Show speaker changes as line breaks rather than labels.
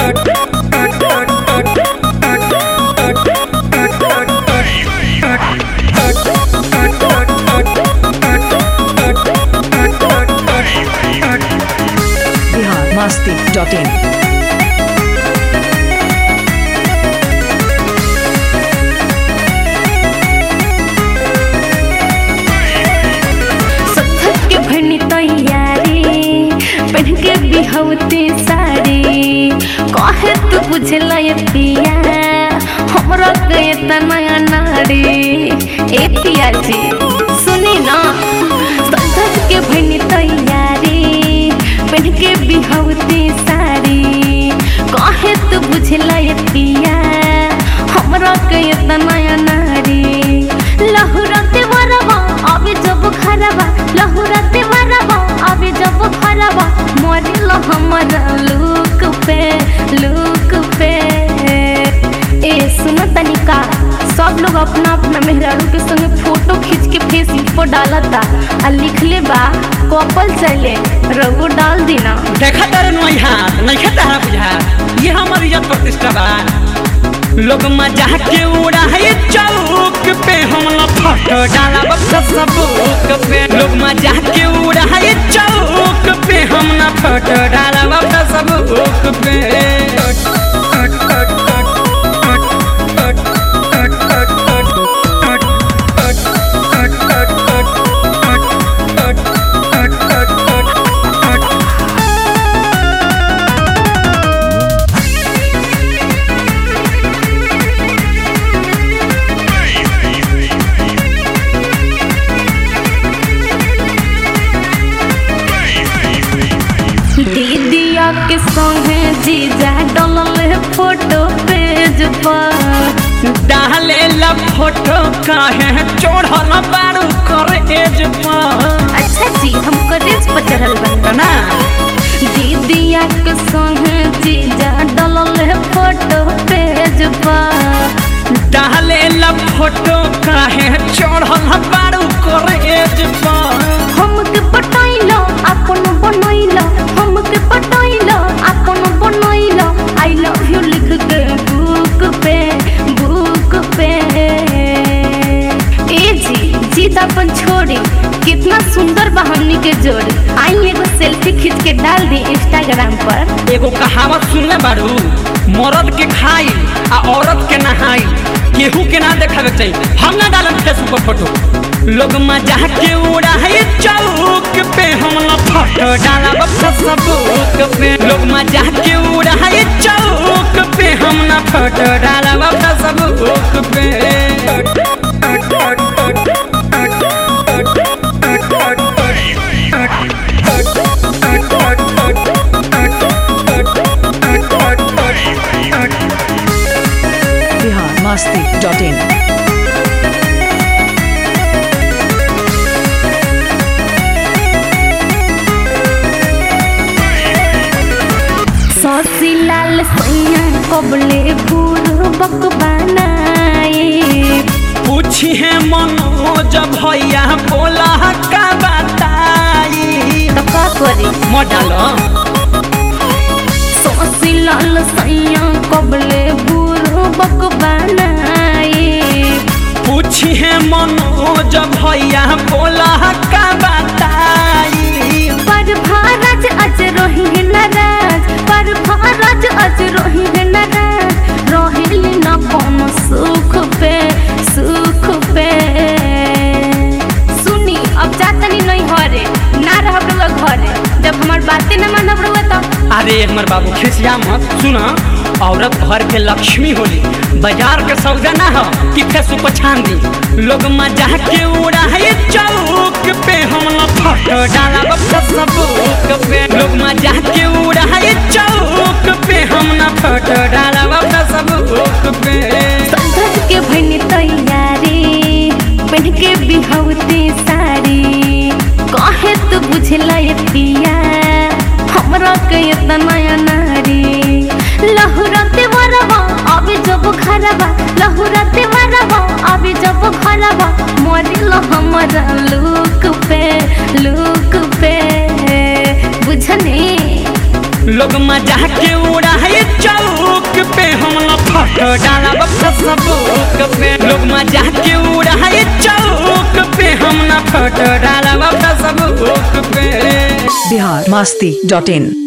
Bihar Masti dot इन
सत्थक के भरनी तैयारी पहन के बिहवते साड़ी कहे तू बुझला ये पिया हमरा के तनया नाड़ी ए पिया जी सुनी ना सत्थक के भरनी तैयारी पहन के बिहवते साड़ी कहे तू बुझला ये पिया हमरा के तनया नाड़ी लहुरते वरवा अबे जब खरबा लहुरते वरवा अबे जब खरबा मरिल हमरा लुक पे लुक पे ए सुन तनिका सब लोग अपना अपना मेहरारू के संगे फोटो खींच के फेसबुक पर डालता आ लिखले बा कपल चले रघु डाल देना
देखा तारे नई हाथ नहीं तारा बुझा ये हमर इज्जत प्रतिष्ठा बा लोग मजा के उड़ा है चौक पे हम न फोटो डाला बक्सा सबूक पे लोग मजा के उड़ा है चौक पे हम न फोटो डाला बक्सा सबूक पे
दीदिया के संगे जीजा डलल फोटो पेज पर
डाले ला फोटो काहे चढ़ल बारू कर एज पर
अच्छा जी हम कॉलेज पर चढ़ल बन
ना
दीदिया के संगे जीजा डलल फोटो पेज पर
डाले ला फोटो काहे चढ़ल बारू कर एज पर
हमके पटाइलो अपन बनैलो हमके पटाइलो अपन बनैलो आई लव यू लिख के बुक पे बुक पे ए जी जीत अपन छोड़ी कितना सुंदर बा हमनी के जोड़ी आई एगो सेल्फी खींच के डाल दी इंस्टाग्राम पर
एगो कहावत सुनले बारू मर्द के खाई आ औरत के नहाई केहू के ना देखावे के चाहिए हम ना डालब फेसबुक पर फोटो लोग मजा के उड़ा है चौक पे हम ना फोटो डालब फेसबुक पे लोग मजा के उड़ा है चौक पे हम ना फोटो डालब फेसबुक पे
बिहार मस्ती डॉट इन
सौसी लाल सैया कबले पूर्वक बनाए
पूछी है मनोज भैया बोला का बताई
तो का करी
मॉडल
सौसी लाल सैया कबले पूर्वक बनाए
पूछी है मनोज भैया बोला का बताई
पर भारत अज रोही है नाराज पर भारत अज रोही है नाराज रोहिली न कोनो सुख पे सुख पे सुनी अब जातनी नहीं हरे ना रहब रउआ घरे जब हमार बातें न मानब रउआ तो
अरे हमर बाबू खिसिया मत सुना औरत घर के लक्ष्मी होली बाजार के सौदा ना हो कि फेसबुक पर छान दी लोग मजा के उड़ा है चौक पे हम न फोटो डाला फेसबुक पे लोग मजा के उड़ा है चौक पे हम न फोटो डाला फेसबुक पे
संघर्ष के भनी तैयारी पहन के बिहवते साड़ी कहे तू बुझला ये पिया हमरा के इतना नया नारी लहुरते वरवा अबे जब खरबा लहुरते वरवा अबे जब खरबा मरिल हमरा लुक पे लुक पे बुझने
लोग मजा के उड़ा है चौक फेसबुक पे लोग मजाक के उड़ाए चौक पे हम ना फोटो डालब फेसबुक पे
बिहार मस्ती डॉट इन